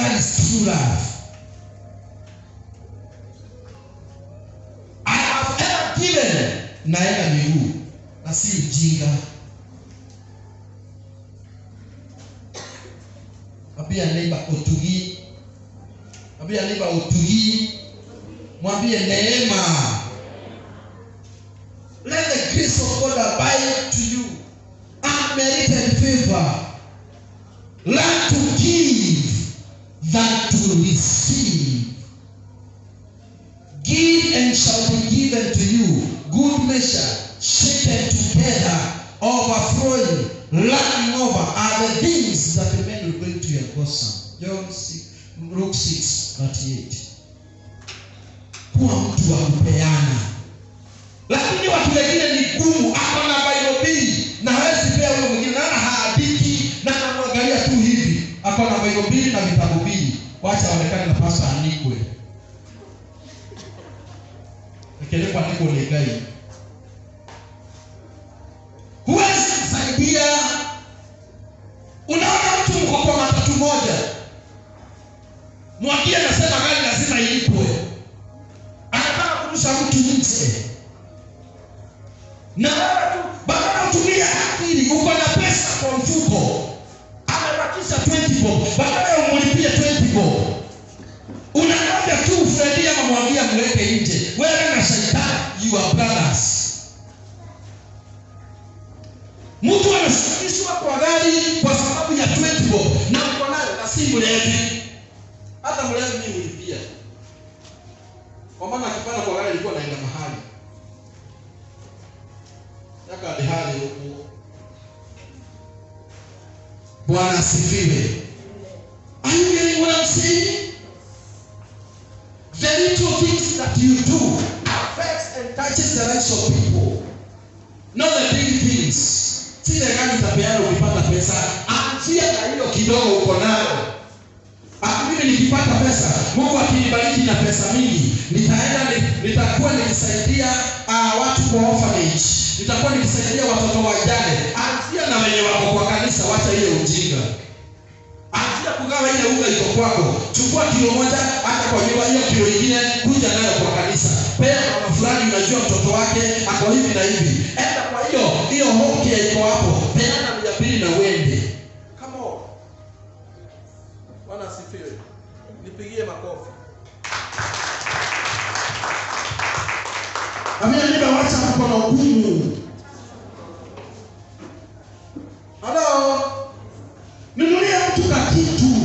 That is true love. I have ever given naenda miguu na si ujinga. Mwambie neighbor utugi. Mwambie neighbor utugi. Mwambie neema. Let the grace of God abide to you. Unmerited favor. Learn to give than to receive. Give and shall be given to you. Good measure, shaken together, overflowing, running over are the things that the men will bring to your bosom. John 6, Luke 6, 38. Kuwa mtu wa kupeana. Lakini watu wengine ni gumu, ako na Bible mbili na hawezi pea huyo mwingine, naona haandiki na anamwangalia tu hivi, ako na Bible mbili na vitabu mbili, wacha aonekane na pasa anikwe ikelekwa andiko legai. Huwezi kusaidia. Unaona mtu mko kwa matatu moja, mwambie nasema gari lazima ilipwe, anataka kurusha mtu nje na wewe tu badala utumie akili, uko na pesa kwa mfuko, amebakisha 20 bob, badala ya umlipie 20 bob, unangoja tu Fredi ama mwambie mweke nje. Wewe na shetani, you are brothers. Mtu anashukishwa kwa gari kwa sababu ya 20 bob na uko nayo na si mlevi. Hata mlevi mimi nilipia, kwa maana akipanda kwa gari ilikuwa naenda mahali yaka hali huku. Bwana asifiwe. Are you getting what I'm saying? The little things that you do affects and touches the lives of people. Not the big things. Sile gani utapeana ukipata pesa, anzia na hilo kidogo uko nayo. Ah, mimi nikipata pesa, Mungu akinibariki na pesa mingi, nitaenda ni- nitakuwa nikisaidia uh, watu kwa orphanage, nitakuwa nikisaidia watoto wajane. Anzia na wenye wako kwa kanisa, wacha ile ujinga. Anzia kugawa ile unga iko kwako, chukua kilo moja, hata kwa nyumba hiyo kilo ingine, kuja nayo kwa kanisa. Pea mama fulani, unajua mtoto wake ako hivi na hivi, enda kwa hiyo hiyo home iko hapo, peana mia mbili na uende. Come on. Bwana asifiwe. Nipigie makofi. Amina niba wacha mkono gumu. Halo. Nunulia mtu ka kitu.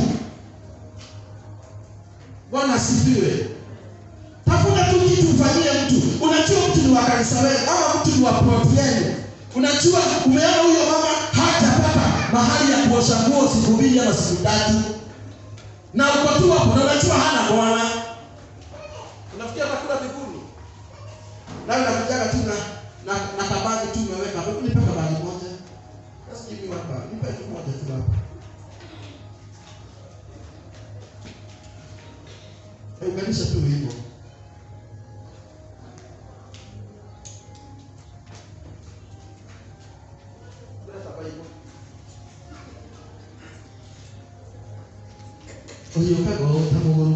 Bwana asifiwe. Tafuta tu kitu ufanyie mtu. Unajua mtu ni wa kanisa wewe ama mtu ni wa plot yenu. Unajua umeona huyo mama hajapata mahali ya kuosha nguo siku mbili ama siku tatu na uko tu hapo na unajua hana bwana, unafikia atakula mbinguni, nawe unakujaga tu na na na kabagi tu umeweka hapo, nipe kabagi moja, just give me one bag, nipe tu moja tu hapo. Eh, Unganisha tu hivyo. Leta Bible. Oyo kago tamuguru.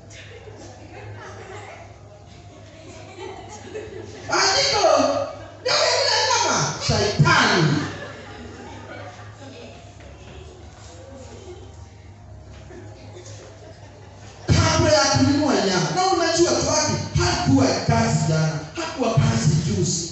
Andiko. Ndio ile kama shaitani. Kabla ya kununua nyama. Na unajua tu wapi? Hakuwa kazi jana. Hakuwa kazi juzi.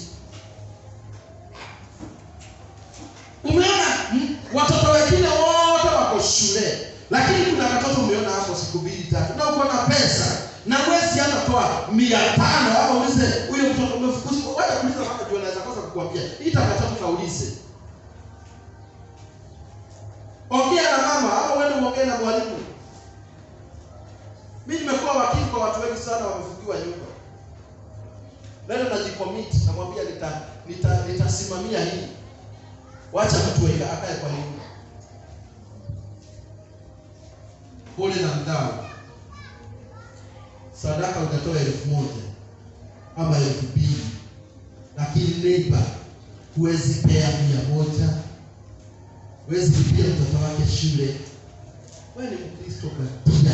Umeona mm, watoto wengine wote wako shule, lakini kuna watoto umeona hapo siku mbili tatu, na uko na pesa na mwezi hata toa mia tano ama ulize huyo mtoto umefukuzwa, wacha kuuliza mama juu anaweza kosa kukuambia ita watoto kaulize, ongea na mama ama uende uongee na mwalimu. Mimi nimekuwa wakili kwa watu wengi sana wamefungiwa nyumba. Leo najicommit, namwambia nita nita nitasimamia hii wacha mtu weka akae kwa nyumba pole na mdao sadaka utatoa elfu moja ama elfu mbili lakini neiba huwezi pea mia moja huwezi lipia mtoto wake shule wewe ni mkristo katia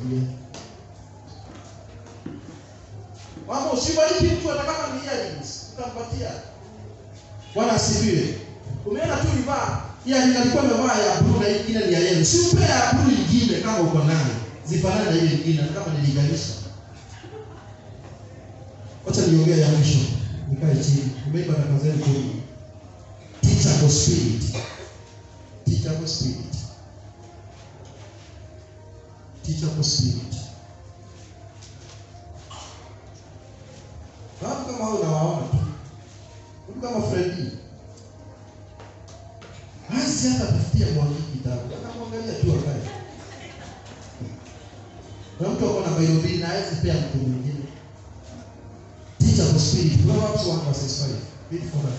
nisaidie. Mama, usibariki mtu hata kama ni earrings, utampatia. Bwana asifiwe. Umeona tu nivaa ya nilikuwa nimevaa ya blue na ingine ni ya yellow. Si upe ya blue nyingine kama uko nayo. Zifanane na ile nyingine hata kama niliganisha. Wacha niongee ya mwisho. Nikae chini. Umeiba na kazeni kumi. Teachable spirit. Teachable spirit. Teachable spirit. Watu kama hao unawaona tu. Mtu kama Freddy. Hasi hata tafutia mwangi kitabu. Akamwangalia tu akae. Na mtu ako na Bible mbili na hawezi pea mtu mwingine. Teachable spirit. Proverbs 1 verses 5. Read for us.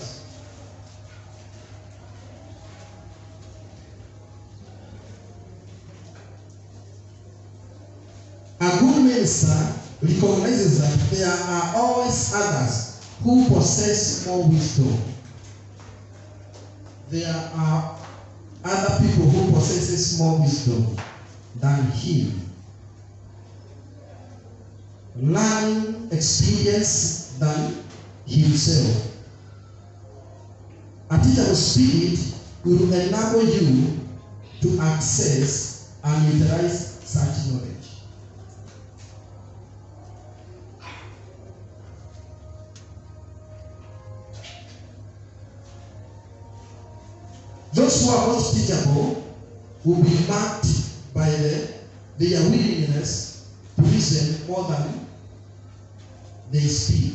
A good minister recognizes that there are always others who possess more wisdom. There are other people who possesses more wisdom than him. Learning experience than himself. A teachable spirit will enable you to access and utilize such knowledge. Those who are not teachable will be marked by the, their willingness to listen more than they speak.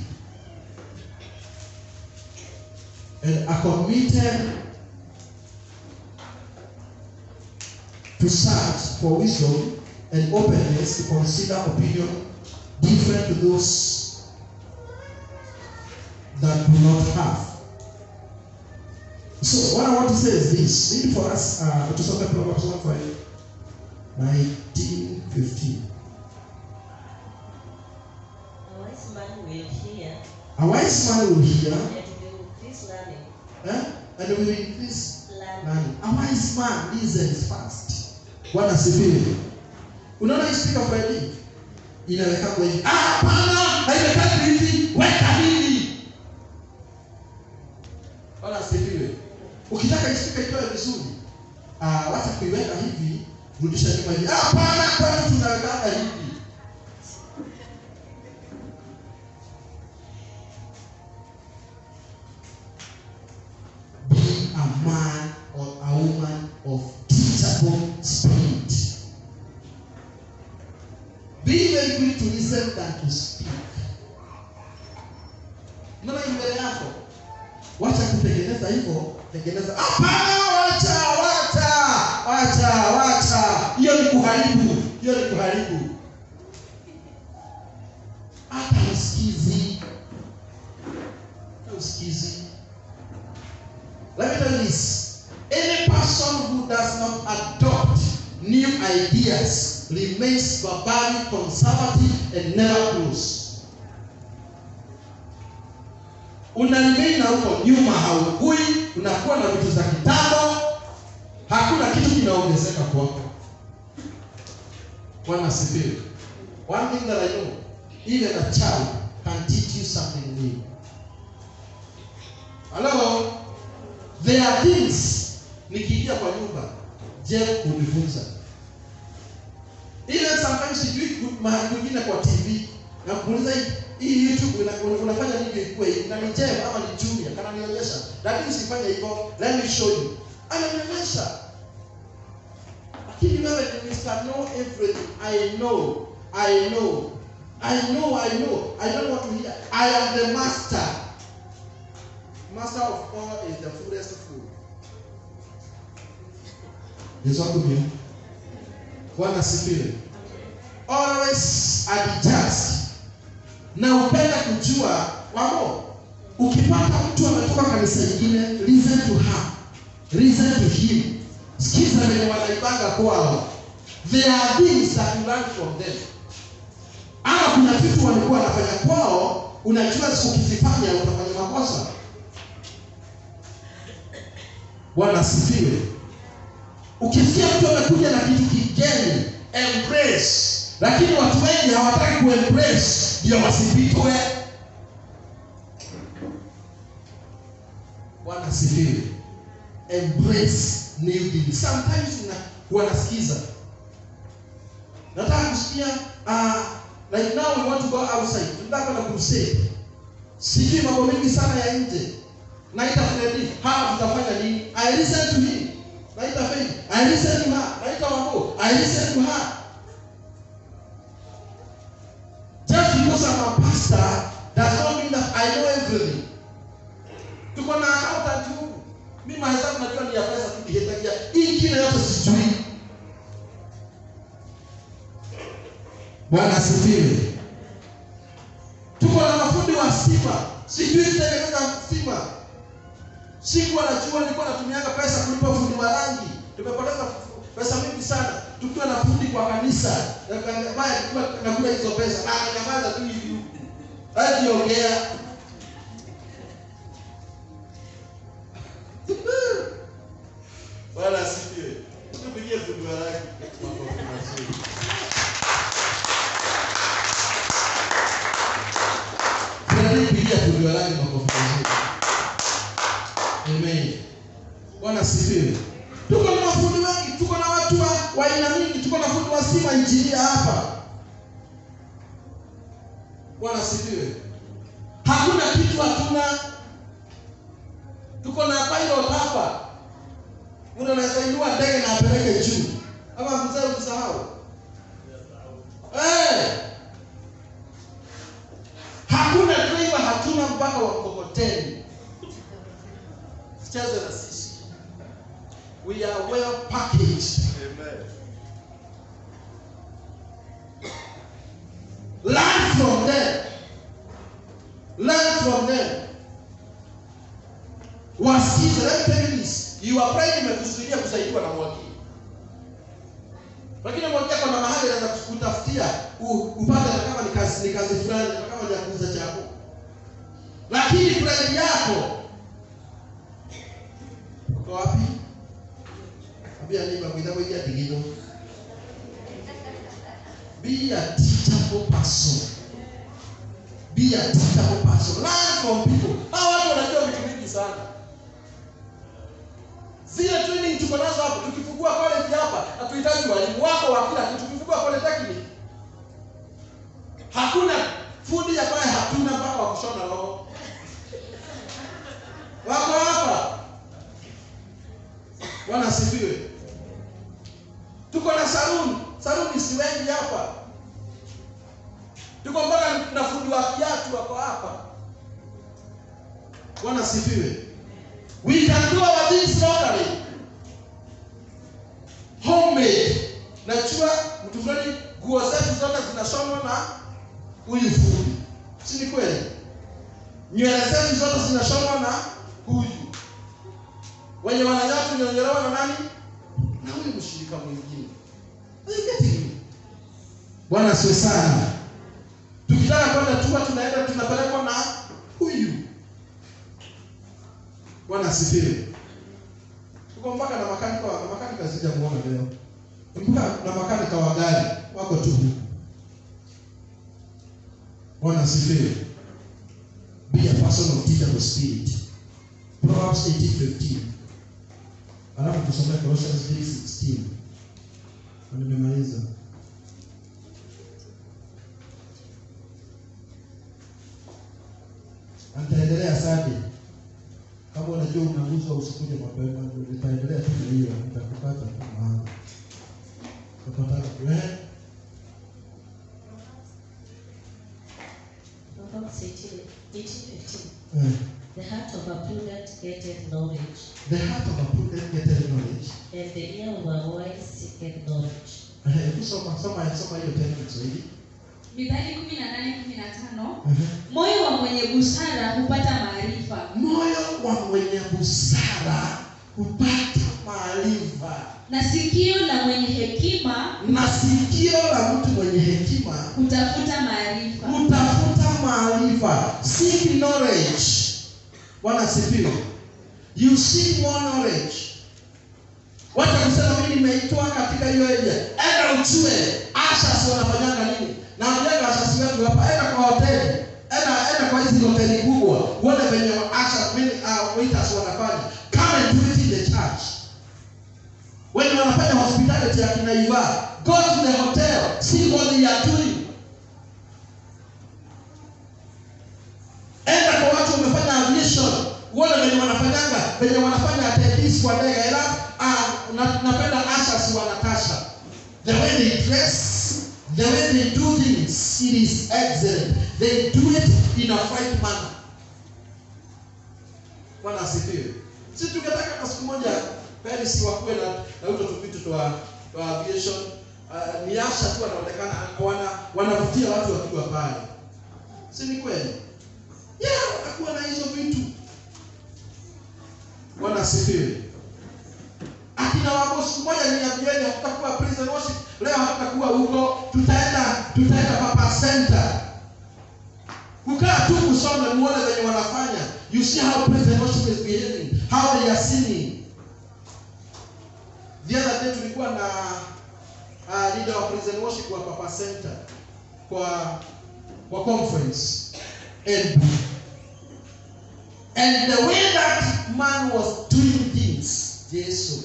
And are committed to search for wisdom and openness to consider opinion different to those that do not have. So what I want to say is this. Read for us uh, to something Proverbs 1 5, 19, 15. A wise man will hear A wise man will hear and will increase learning. eh, and will increase Learning. learning. A wise man listens fast. Bwana sifiwe. Unaona hii speaker Friday inaweka kwa hivi. Ah, hapana, haiwekani hivi, weka hivi. Bwana sifiwe. Ukitaka hii speaker itoe vizuri, ah, wacha kuiweka hivi, rudisha nyuma hivi. Ah, hapana, kwani tunaweka hivi. Be a man or a woman of teachable spirit. Be very quick to listen than to speak. Unaona hii mbele yako, wacha kutengeneza hivyo, tengeneza. Hapana, wacha, wacha, wacha, wacha. Hiyo ni kuharibu, hiyo ni kuharibu. Hata usikizi, hata usikizi. Let me tell you this. Any person who does not adopt new ideas remains barbaric, conservative, and never grows. Una remain na huko nyuma, haukui, unakuwa na vitu za kitambo, hakuna kitu kinaongezeka kwako. Bwana asifiwe. One thing that I know, even a child can teach you something new. Hello? There are things nikiingia kwa nyumba Jeff hunifunza. Ile sometimes sijui ku- mahali kwingine kwa TV na kuuliza hii- hii YouTube una- una- unafanya nini ikuwe hivi? Na ni Jeff ama ni Junior kana nionyesha. Lakini usifanye hivyo. Let me show you. Ananionyesha. Lakini wewe ni Mr. Know everything. I know. I know. I know, I know. I don't want to hear. I am the master. Master of all is the fullest fool. Yesu akumbia. Bwana asifiwe. Always adjust. Na upenda kujua wamo. Ukipata mtu ametoka kanisa lingine, listen to her. Listen to him. Sikiza venye wanaibanga kwao. There are things that you learn from them. Ama kuna vitu walikuwa wanafanya kwao, unajua ukizifanya utafanya makosa. Bwana asifiwe. Ukisikia mtu amekuja na kitu kigeni, embrace. lakini watu wengi hawataki kuembrace ndio wasipitwe bwana asifiwe embrace new things sometimes na huwa nasikiza nataka kusikia uh, like now we want to go outside tunataka kwenda crusade sijui mambo mengi sana ya nje naita Fredi hapa tutafanya nini I listen to him naita Faith I listen to her naita Wambo I listen to her just because I'm a pastor does not mean that I know everything tuko na accountant huku mimi mahesabu najua ni ya pesa tu nihitagia hii ingine yote sijui Bwana asifiwe. Tuko na mafundi wa stima, sijui kutengeneza stima. Sikuwa najua, nilikuwa natumianga pesa kulipa fundi wa rangi. Tumepoteza pesa mingi sana tukiwa na fundi kwa kanisa, ambaye alikuwa nakula hizo pesa na anyamaza tu hivi huku, hajiongea. Bwana asifiwe. Tupigie fundi wa rangi makofi mazuri. Tunalipigia fundi wa rangi makofi mazuri. Amen. Bwana asifiwe. Tuko na mafundi wengi, tuko na watu wa wa aina mingi, tuko na fundi wa stima injinia hapa. Bwana asifiwe. Hakuna kitu hatuna. Tuko na pilot hapa. Mtu anaweza inua ndege na apeleke juu. Ama mzee usahau. Eh. Hakuna driver hatuna mpaka wa mkokoteni. Sicheze na sisi. We are well packaged. Amen. Learn from them. Learn from them. Wasikize. Let me tell you this. Your pride imekusudia kusaidiwa na mwakili. Lakini mwakili kuna mahali anaweza kutafutia u- upate hata kama ni kazi ni kazi fulani, hata kama ni ya kuuza chakula. Lakini pride yako uko wapi? Ambia neighbor mwitha mwingia digino. Be a teachable person. Be a teachable person. Learn from people. Hawa watu wanajua vitu vingi sana. Zile training tuko nazo hapo, tukifungua college hapa, hatuhitaji walimu wako wa kila kitu. Tukifungua polytechnic, hakuna fundi ambaye hatuna mpaka wa kushona roho. Wako hapa. Bwana asifiwe. Tuko na saluni, saluni si wengi hapa. Tuko mpaka na fundi wa kiatu wako hapa. Bwana asifiwe. We can do our things locally. Homemade. Najua mtu fulani nguo zetu zote zinashonwa na huyu fundi. Si ni kweli? Nywele zetu zote zinashonwa na huyu. Wenye wananyoa tunyonyolewa na nani? Na huyu mshirika mwingine. Are you getting me? Bwana asiwe sana. Tukitaka kwenda tua tunaenda tunapelekwa na huyu. Bwana asifiwe. Tuko mpaka na makanika wa makanika sijamuona leo. Mpaka na makanika wa gari wako tu huku. Bwana asifiwe. Be a person of teachable spirit. Proverbs 18:15. Alafu tusome Colossians 3:16. Na nimemaliza. Na Nitaendelea sadi. Kama unajua unaguzwa usikuje mapema, nitaendelea tu na hiyo, nitakupata tu mahali. Utapata eh? Proverbs 18, 18, 15. Eh. The heart of a prudent getteth knowledge, The heart of a prudent getteth knowledge. and the ear of a wise seeketh knowledge. Eh, hebu soma soma soma hiyo tena kwa Kiswahili. Mithali kumi na nane kumi na tano Eh. moyo wa mwenye busara hupata maarifa Moyo wa mwenye busara hupata maarifa, na sikio la mwenye hekima na sikio la mtu mwenye hekima hutafuta maarifa kutafuta maarifa. Seek knowledge. Bwana asifiwe. You seek more knowledge. wacha kusema mimi nimeitwa katika hiyo area enda ujue ashas wanafanyanga nini na mjenga ashas wetu hapa enda kwa hoteli enda enda kwa hizi hoteli kubwa uone venye ashas mimi uh, waiters wanafanya come and do it in the church wenye wanafanya hospitality ya kinaiva go to the hotel see what they are doing enda kwa watu wamefanya aviation uone venye wanafanyanga venye wanafanya atendis kwa ndege ila uh, na, napenda ashas wanatasha the way they dress the way they do things it is excellent they do it in a right manner bwana asifiwe si tungetaka kwa siku moja paris wakuwe na na uto tupitu twa twa aviation uh, ni asha tu wanaonekana wana wanavutia watu wakiwa pale si ni kweli yeah watakuwa na hizo vitu bwana asifiwe akina wako siku moja niambieni hatutakuwa prison worship leo hatutakuwa huko tutaenda tutaenda papa center kukaa tu kusome muone venye wanafanya you see how prison worship is behaving how they are singing the other day tulikuwa na uh, leader wa prison worship wa papa center kwa kwa conference and and the way that man was doing things yesu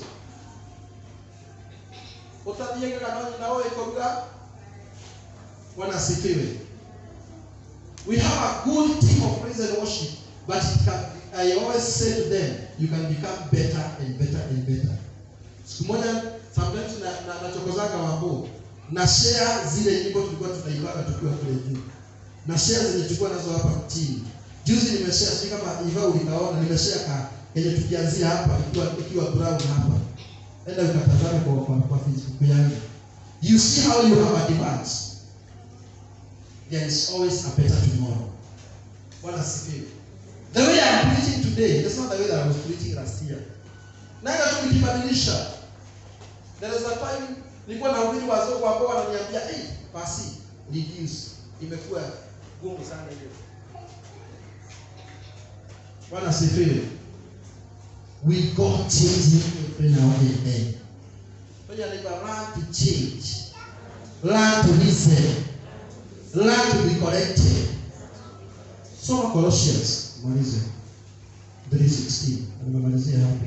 utathienge kanoni nawe ikoruga wanasifiwe we have a good team of praise and worship but it can, i always say to them you can become better and better and better siku moja sometimes na, na, nachokozanga wambo na share zile nyimbo tulikuwa tunaibaga tukiwa kule juu na share zenye tulikuwa nazo hapa chini juzi nimeshare si kama iva ulikaona nimeshare ka yenye tukianzia hapa ikiwa ikiwa brown hapa enda ukatazame kwa, kwa, kwa facebook yangu you see how you have advanced there is always a better tomorrow bwana sifiwe the way i'm preaching today is not the way that i was preaching last year naenda tu nikibadilisha there is a time nilikuwa na ubiri wazungu ambao wananiambia hey, basi reduce imekuwa gumu sana hiyo bwana sifiwe we got changing every now and then When you learn to change learn to listen learn to be corrected soma colossians malize 316 nimemalizia hapo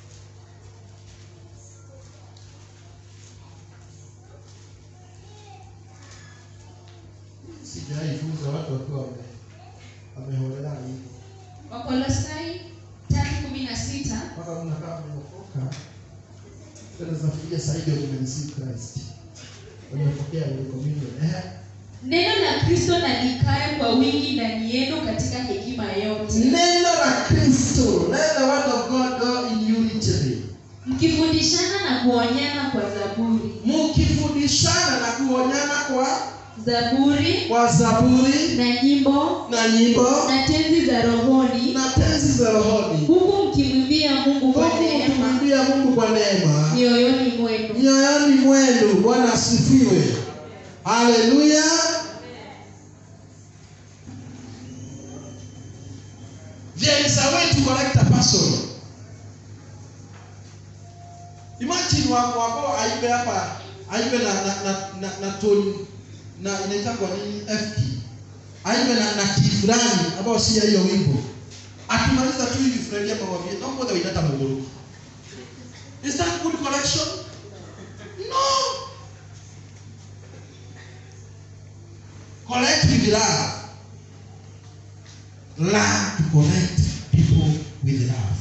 sijaifunza watu wakiwa wame- wameholela hivyo wakolosai tatu kumi na sita mpaka mnakaa mmeokoka tena zinafikia zaidi ya kumenisi Christ wamepokea ile communion eh neno la kristo na likae kwa wingi ndani yenu katika hekima yote neno la Kristo let the word of God go in unity mkifundishana na kuonyana kwa zaburi mkifundishana na kuonyana kwa zaburi kwa zaburi na nyimbo na nyimbo na tenzi za rohoni na tenzi za rohoni huku mkimwimbia mungu kwa huku neema mkimwimbia Mungu kwa neema mioyoni mwenu mioyoni mwenu bwana asifiwe haleluya there is a way to correct a person imagine wako wako aibe hapa aibe na na na, na, na tone na inaitangwa nini FT aibe na na key fulani ambao si ya hiyo wimbo akimaliza tu hivi furahia mawavie naomba wewe inata magoro is that good correction no correct with love learn to correct people with love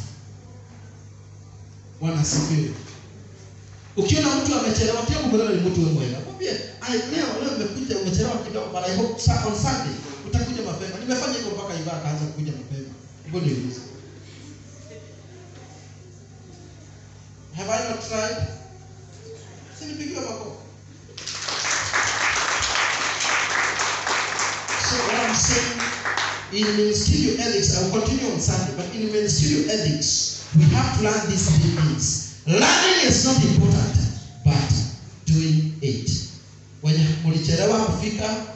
bwana asifiwe ukiona mtu amechelewa pia kumwelewa ni mtu mwema mwambie "Ai, leo leo nimekuja umechelewa kidogo but i hope sa- on sunday utakuja mapema nimefanya hivyo mpaka iva akaanza kuja mapema hivyo ndio ilivyo have i not tried sinipigiwa makofi So what I'm saying, in ministerial ethics, I will continue on Sunday, but in ministerial ethics, we have to learn these three things. Learning is not important, but doing it. When mlichelewa kufika